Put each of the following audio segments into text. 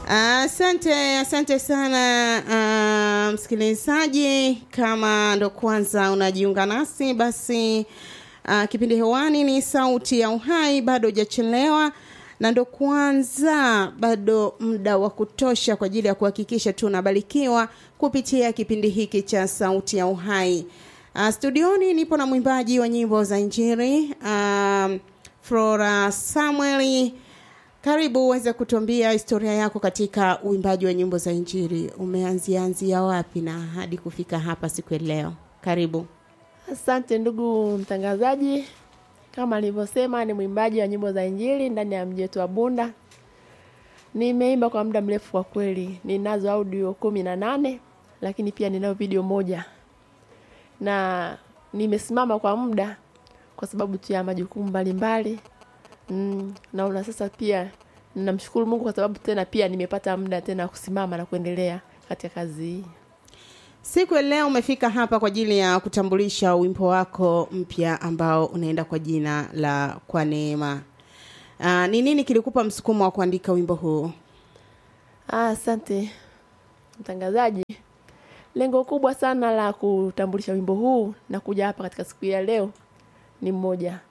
Asante, asante sana uh, msikilizaji. Kama ndo kwanza unajiunga nasi, basi uh, kipindi hewani ni Sauti ya Uhai, bado hujachelewa na ndo kwanza, bado muda wa kutosha kwa ajili ya kuhakikisha tunabarikiwa kupitia kipindi hiki cha Sauti ya Uhai. Uh, studioni nipo na mwimbaji wa nyimbo za Injili uh, Flora Samueli. Karibu uweze kutuambia historia yako katika uimbaji wa nyimbo za Injili. Umeanzia anzia wapi na hadi kufika hapa siku ya leo? Karibu. Asante ndugu mtangazaji, kama nilivyosema, ni mwimbaji wa nyimbo za Injili ndani ya mji wetu wa Bunda. Nimeimba kwa muda mrefu kwa kweli, ninazo audio kumi na nane lakini pia ninayo video moja, na nimesimama kwa muda kwa sababu tu ya majukumu mbalimbali. Mm, naona sasa pia namshukuru Mungu kwa sababu tena pia nimepata muda tena kusimama na kuendelea katika kazi hii. Siku ya leo umefika hapa kwa ajili ya kutambulisha wimbo wako mpya ambao unaenda kwa jina la Kwa Neema. Ah, Ni nini kilikupa msukumo wa kuandika wimbo huu? Ah, Asante mtangazaji. Lengo kubwa sana la kutambulisha wimbo huu na kuja hapa katika siku ya leo ni mmoja.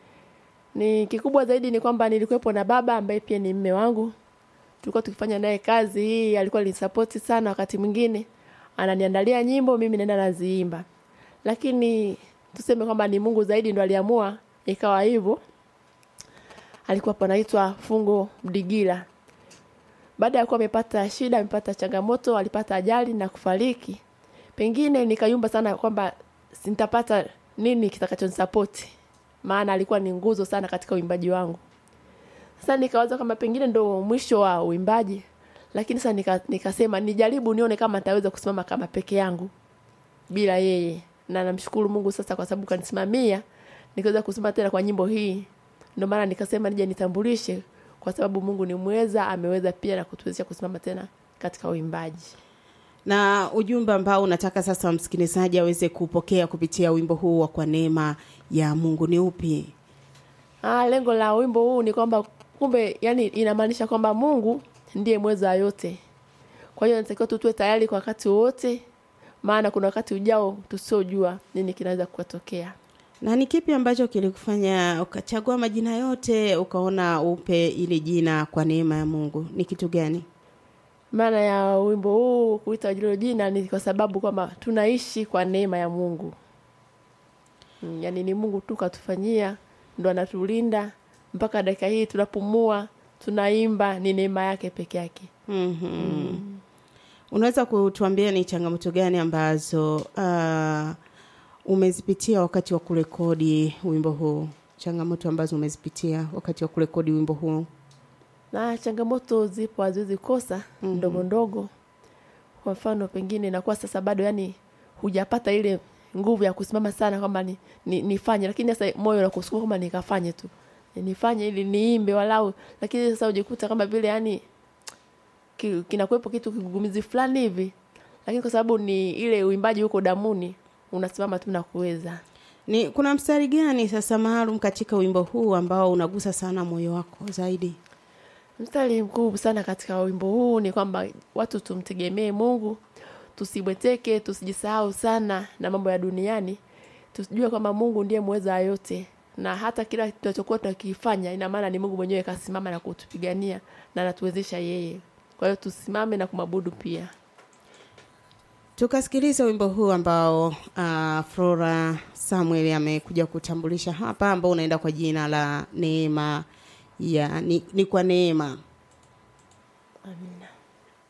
Ni kikubwa zaidi ni kwamba nilikuwepo na baba ambaye pia ni mme wangu. Tulikuwa tukifanya naye kazi hii, alikuwa alinisapoti sana wakati mwingine. Ananiandalia nyimbo, mimi naenda naziimba. Lakini tuseme kwamba ni Mungu zaidi ndo aliamua ikawa hivyo. Alikuwa panaitwa Fungo Mdigila. Baada ya kuwa amepata shida, amepata changamoto, alipata ajali na kufariki. Pengine nikayumba sana kwamba nitapata nini kitakachonisapoti. Maana alikuwa ni nguzo sana katika uimbaji wangu. Sasa nikawaza kama pengine ndo mwisho wa uimbaji. Lakini sasa nika, nikasema nijaribu nione kama nitaweza kusimama kama peke yangu bila yeye. Na namshukuru Mungu sasa kwa sababu kanisimamia nikaweza kusimama tena kwa nyimbo hii. Ndio maana nikasema nije nitambulishe kwa sababu Mungu ni mweza, ameweza pia na kutuwezesha kusimama tena katika uimbaji. Na ujumbe ambao unataka sasa msikilizaji aweze kupokea kupitia wimbo huu wa Kwa Neema ya Mungu ni upi? Ah, lengo la wimbo huu ni kwamba kumbe yani inamaanisha kwamba Mungu ndiye mweza wa yote. Kwa hiyo natakiwa tu tuwe tayari kwa wakati wote maana kuna wakati ujao tusiojua nini kinaweza kutokea. Na ni kipi ambacho kilikufanya ukachagua majina yote ukaona upe ili jina Kwa Neema ya Mungu? Ni kitu gani? Maana ya wimbo huu kuita hilo jina ni kwa sababu kwamba tunaishi kwa neema ya Mungu. Mm, Yaani ni Mungu tu katufanyia ndo anatulinda mpaka dakika hii tunapumua, tunaimba ni neema yake peke yake. Mhm. Unaweza kutuambia ni changamoto gani ambazo uh, umezipitia wakati wa kurekodi wimbo huu? Changamoto ambazo umezipitia wakati wa kurekodi wimbo huu? Na changamoto zipo haziwezi kosa ndogo ndogo. Kwa mfano pengine inakuwa sasa bado yani hujapata ile nguvu ya kusimama sana kwamba ni, ni, nifanye lakini sasa moyo unakusukuma kwamba nikafanye tu. Nifanye ili niimbe walau lakini sasa ujikuta kama vile yani ki- kinakuwepo kitu kigugumizi fulani hivi. Lakini kwa sababu ni ile uimbaji huko damuni unasimama tu na kuweza. Ni kuna mstari gani sasa maalum katika wimbo huu ambao unagusa sana moyo wako zaidi? Mstari mkuu sana katika wimbo huu ni kwamba watu tumtegemee Mungu, tusibweteke, tusijisahau sana na mambo ya duniani. Tujue kwamba Mungu ndiye muweza wa yote na hata kila tunachokuwa tunakifanya ina maana ni Mungu mwenyewe kasimama na kutupigania na anatuwezesha yeye. Kwa hiyo tusimame na kumwabudu pia. Tukasikiliza wimbo huu ambao uh, Flora Samuel amekuja kutambulisha hapa ambao unaenda kwa jina la Neema ya ni, ni kwa neema. Amina.